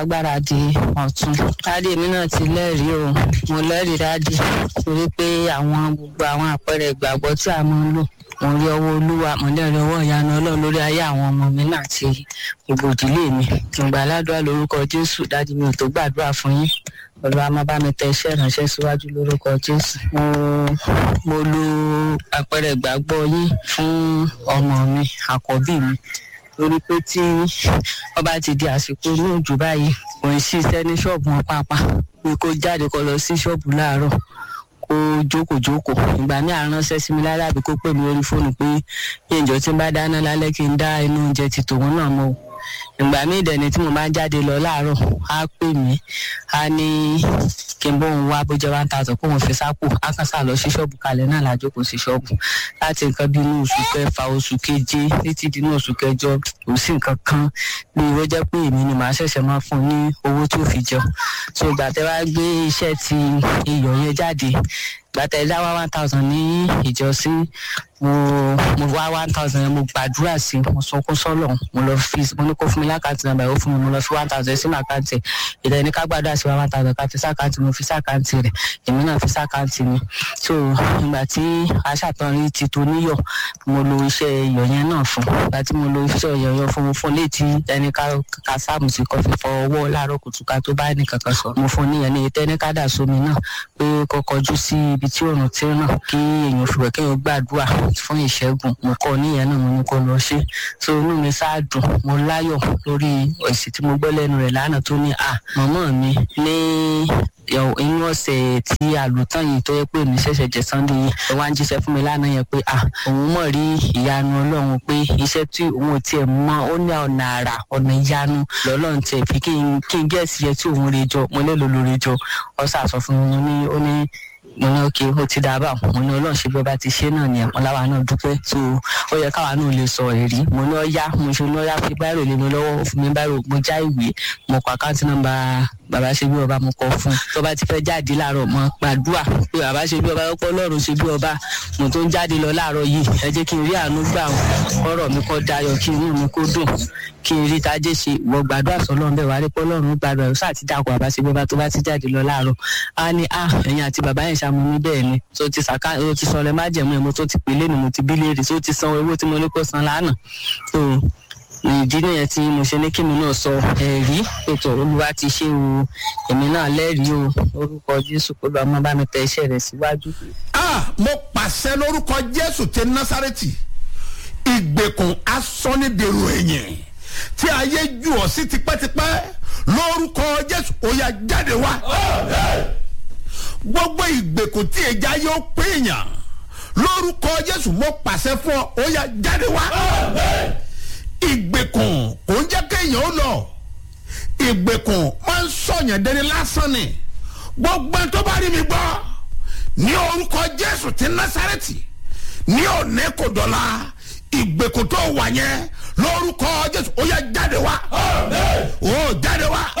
agbára di ọ̀tún. dáàdì mi náà ti lẹ́rìí o mo lẹ́rìí dáàdì torí pé àwọn gbogbo àwọn àpẹẹrẹ ìgbàgbọ́ tí a máa ń lò mo rí ọwọ́ olúwa mo lẹ́rìí ọwọ́ ìyanu ọlọ́run lórí ayé àwọn ọmọ mi náà àti gbogbo ìdílé mi ìgbà aládùúrà lórúkọ jésù dáàdì mi ò tó gbàdúrà fún yín olúwa máa bá mi tẹ iṣẹ́ ìránṣẹ́ síwájú lórúkọ jésù mo mo lo àpẹẹrẹ ìgbàgbọ́ yín fún ọmọ mi àkọ́bí mi torí pé tí wọ́n bá ti di àsìkò ní òjò báyìí kò ń ṣiṣẹ́ ní ṣọ́ọ̀bù wọn pàápàá pé kó jáde kó lọ sí ṣọ́ọ̀bù láàárọ̀ kó jókòó jókòó ìgbà míì àránṣẹ́ sí mi lára àbí kó pè mí lórí fóònù pé ìjọ tí n bá dáná lálẹ́ kí n dá inú oúnjẹ ti tòun náà mọ́ o ìgbà míì dẹ̀ ni tí mo bá ń jáde lọ láàárọ̀ á pè mí á ní kí n bóun wá bó jẹ́ one thousand kó wọn fi sápò á kàn sá lọ sí ṣọ́ọ̀bù kalẹ̀ náà lájókòó sí ṣọ́ọ̀bù láti nǹkan bí inú oṣù kẹfà oṣù keje títí di inú oṣù kẹjọ kò sí nǹkan kan bí ó jẹ́ pé èmi ni màá ṣẹ̀ṣẹ̀ máa fún un ní owó tó fi jẹun so ìgbà tẹ́ wá gbé iṣẹ́ ti iyọ̀ yẹn jáde gbàtà ẹ dá wá one thousand ní ìjọsìn mo mo wá one thousand yẹn mo gbàdúrà sí mo sunkún sọlọ mo lọ fi mo ní kó fún mi lákàntì nàbà ó fún mi mo lọ fi one thousand sínú àkáǹtì ìdá ẹni ká gbàdúrà sí wa one thousand ká fi sákàǹtì mo fi sákàǹtì rẹ èmi náà fi sákàǹtì mi so ìgbà tí aṣàtọrin ti tó níyọ mo lo iṣẹ́ iyọ̀ yẹn náà fún ìgbà tí mo lo iṣẹ́ iyọ̀ yẹn fún mo fún létí ẹni ká ká sáàmù sí kó fi fọ ọwọ́ láàárọ̀ kùtùkà tó bá ní kankan sọ mo fún níyẹn ní ìtẹ́ni ká dà sómi náà pé kó kọjú sí ibi tí òòrùn ti ràn kí èèyàn fi wẹ̀ kéèyàn gbàdúrà fún ìṣẹ́gun mo kọ́ níyẹn náà mo ní kó lọ ṣe so inú mi sáà dùn mo láyọ̀ lórí èsì tí mo gbọ́ lẹ́nu rẹ̀ lánàá tó ní à mọ̀mọ́ mi ní inú ọ̀sẹ̀ tí àlùtàn yìí tó yẹ pé mi ṣẹ̀ṣẹ̀ jẹ́ sunday yìí ẹ wá ń jíṣẹ́ fún mi lánàá yẹn pé à òun mọ̀ rí ìyanu ọlọ́run pé iṣẹ́ tí òun ò tiẹ̀ mọ ó ní ọ̀nà àrà ọ̀nà ìyanu lọ́lọ́run tiẹ̀ fi kí n kí n gẹ̀ẹ́sì yẹ tí òun rè jọ mo lè lò lórí jọ ọ̀sà sọ fún mi ní ó ní mo ní òkè ó ti dá báwọn mo ní ọlọ́run ṣe bí ọba ti ṣe náà ni ẹ̀pọ̀n láwa náà dúpẹ́ tó ó yẹ káwa náà lè sọ èrí mo ní ọyá mo ṣe ní ọyá fi báyìí lè mi lọ́wọ́ ó fún mi báyìí mo já ìwé mo kọ àkáǹtì nọ́mbà bàbá ṣe bí ọba mo kọ fún tó bá ti fẹ́ jáde láàárọ̀ mo gbàdúrà pé bàbá ṣe bí ọba lọ́pọ̀ ọlọ́run ṣe bí ọba mo tó ń jáde lọ láàárọ̀ yìí ẹ jẹ́ kí n rí àánú gbà ọ̀rọ̀ mi kọ́ dayọ̀ kí inú mi kó dùn kí n rí tajé ṣe wọ gbàdúrà sọlọ́run bẹ́ẹ̀ wá rí pé ọlọ́run gbàdúrà yóò sáà ti dàpọ̀ bàbá ṣe bí ọba tó bá ti jáde lọ láàárọ̀ á ní à ẹ̀yìn àti bàbá yẹn ṣàmú mi bẹ́ẹ̀ ni tó ti sàká tó ti sọlẹ̀ má jẹ̀mú ẹ̀ mo tó ti pèlè ni mo ti bí léèrè tó ti san owó tí mo ní kó san lánàá tó ìdí nìyẹn tí mo ṣe ní kí mi náà sọ ẹ̀rí ètò olúwa ti ṣe o èmi náà lẹ́rìí o orúkọ jésù kó lọ́ọ́ mọ́ bá mi tẹ iṣẹ́ rẹ̀ síwájú. ah mo pàṣẹ lórúkọ jésù ti násàrẹ́tì ìgbèkùn asọ́nidèrò ẹ̀yìn tí ayé jù ọ́ sí tipẹ́tipẹ́ lórúkọ jésù ó yá jáde wá. gbogbo ìgbèkùn tí ẹja yóò pé èèyàn lórúkọ jésù mo pàṣẹ fún ọ ó yá jáde wá. ìgbèkùn kò ń jẹ́ kéèyàn ó lọ ìgbèkùn máa ń sọ̀yàn dẹni lásán ni gbogbo ẹni tó bá rí mi gbọ́ ní orúkọ jésù ti násàrẹ́tì ní òní kò dọ̀la ìgbèkùn tó wà yẹn lórúkọ jésù ó yá jáde wá ó jáde wá